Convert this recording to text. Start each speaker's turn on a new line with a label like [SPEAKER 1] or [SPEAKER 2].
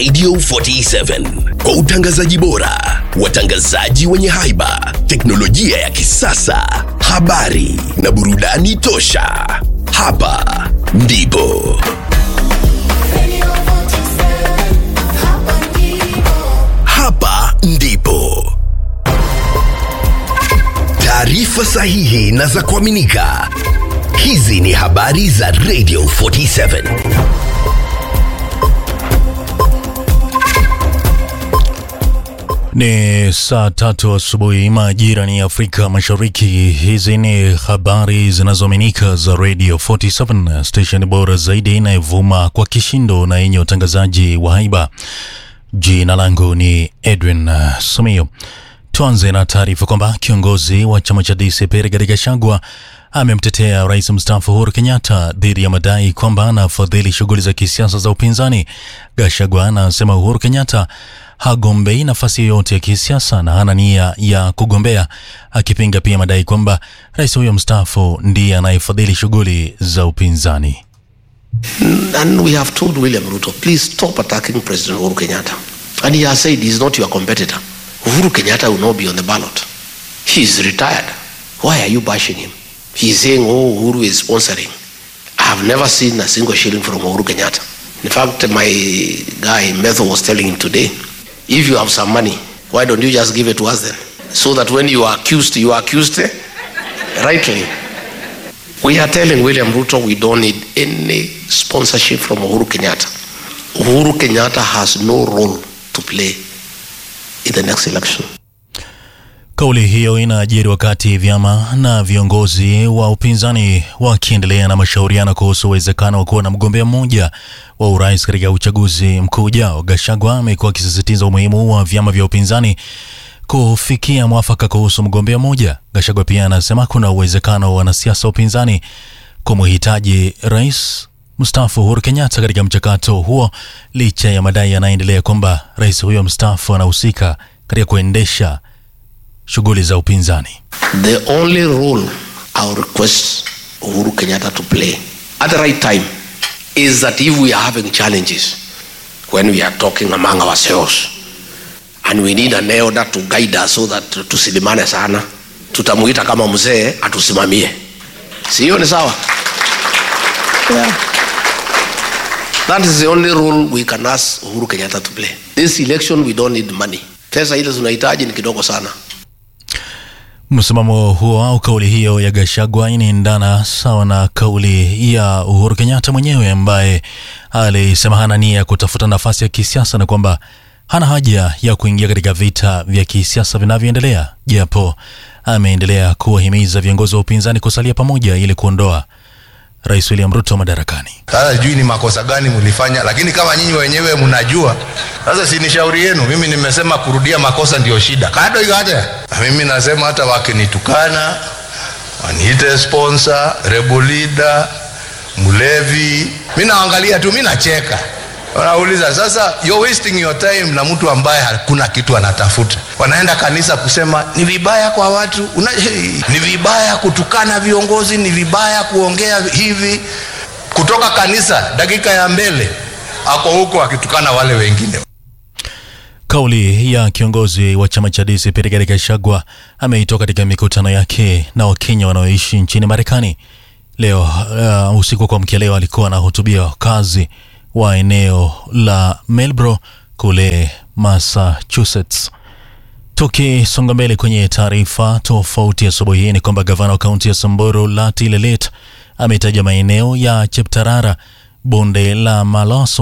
[SPEAKER 1] Radio 47 kwa utangazaji bora, watangazaji wenye haiba, teknolojia ya kisasa, habari na burudani tosha. Hapa ndipo hapa ndipo taarifa sahihi na za kuaminika. Hizi ni habari za Radio 47.
[SPEAKER 2] Ni saa tatu asubuhi majira ni Afrika Mashariki. Hizi ni habari zinazoaminika za Radio 47, station bora zaidi inayovuma kwa kishindo na yenye utangazaji wa haiba. Jina langu ni Edwin uh, Sumio. Tuanze na taarifa kwamba kiongozi wa chama cha DCP Rigathi Gachagua amemtetea rais mstaafu Uhuru Kenyatta dhidi ya madai kwamba anafadhili shughuli za kisiasa za upinzani. Gachagua anasema Uhuru Kenyatta hagombei nafasi yoyote ya kisiasa na hana nia ya kugombea, akipinga pia madai kwamba rais huyo mstaafu ndiye anayefadhili shughuli za upinzani.
[SPEAKER 3] And we have told William Ruto, please stop attacking President Uhuru Kenyatta. And he has said he's not your competitor. Uhuru Kenyatta will not be on the ballot. He's retired. Why are you bashing him? He's saying, oh, Uhuru is sponsoring. I have never seen a single shilling from Uhuru Kenyatta. In fact, my guy, Metho, was telling him today, if you have some money, why don't you just give it to us then? So that when you are accused, you are accused eh, rightly. We are telling William Ruto we don't need any sponsorship from Uhuru Kenyatta. Uhuru Kenyatta has no role to play in the next election.
[SPEAKER 2] Kauli hiyo inajiri wakati vyama na viongozi wa upinzani wakiendelea na mashauriano kuhusu uwezekano wa kuwa na mgombea mmoja wa urais katika uchaguzi mkuu ujao. Gachagua amekuwa akisisitiza umuhimu wa vyama vya upinzani kufikia mwafaka kuhusu mgombea mmoja. Gachagua pia anasema kuna uwezekano wa wanasiasa wa upinzani kumhitaji rais mstaafu Uhuru Kenyatta katika mchakato huo, licha ya madai yanayoendelea kwamba rais huyo mstaafu anahusika katika kuendesha shughuli za upinzani.
[SPEAKER 3] The only role I will request Uhuru Kenyatta to play at the right time is that if we are having challenges when we are talking among ourselves and we need an elder to guide us so that tusilimane sana, tutamuita kama mzee atusimamie. Si hiyo ni sawa? Yeah. That is the only role we can ask Uhuru Kenyatta to play. This election we don't need money. Pesa ile tunahitaji ni kidogo sana.
[SPEAKER 2] Msimamo huo au kauli hiyo ya Gachagua inaendana sawa na kauli ya Uhuru Kenyatta mwenyewe ambaye alisema hana nia ya kutafuta nafasi ya kisiasa na kwamba hana haja ya kuingia katika vita vya kisiasa vinavyoendelea, japo ameendelea kuwahimiza viongozi wa upinzani kusalia pamoja ili kuondoa Rais William Ruto madarakani.
[SPEAKER 4] Sasa sijui ni makosa gani mlifanya, lakini kama nyinyi wenyewe mnajua, sasa si ni shauri yenu. Mimi nimesema kurudia makosa ndio shida kado ikate. Mimi nasema hata wakinitukana, waniite sponsor, rebel leader, mlevi, mi naangalia tu, mi nacheka. Wanauliza sasa, you're wasting your time na mtu ambaye hakuna kitu anatafuta. Wanaenda kanisa kusema ni vibaya kwa watu una, hey, ni vibaya kutukana viongozi, ni vibaya kuongea hivi. Kutoka kanisa dakika ya mbele ako huko akitukana wale wengine.
[SPEAKER 2] Kauli ya kiongozi wa chama cha DCP Rigathi Gachagua ameitoa katika mikutano yake na Wakenya wanaoishi nchini Marekani leo. Uh, usiku wa kuamkia leo alikuwa anahutubia wakazi wa eneo la Marlborough kule Massachusetts. Tukisonga mbele kwenye taarifa tofauti asubuhi hii ni kwamba gavana wa kaunti ya Samburu Lati Lelet ametaja maeneo ya Cheptarara, bonde la Malaso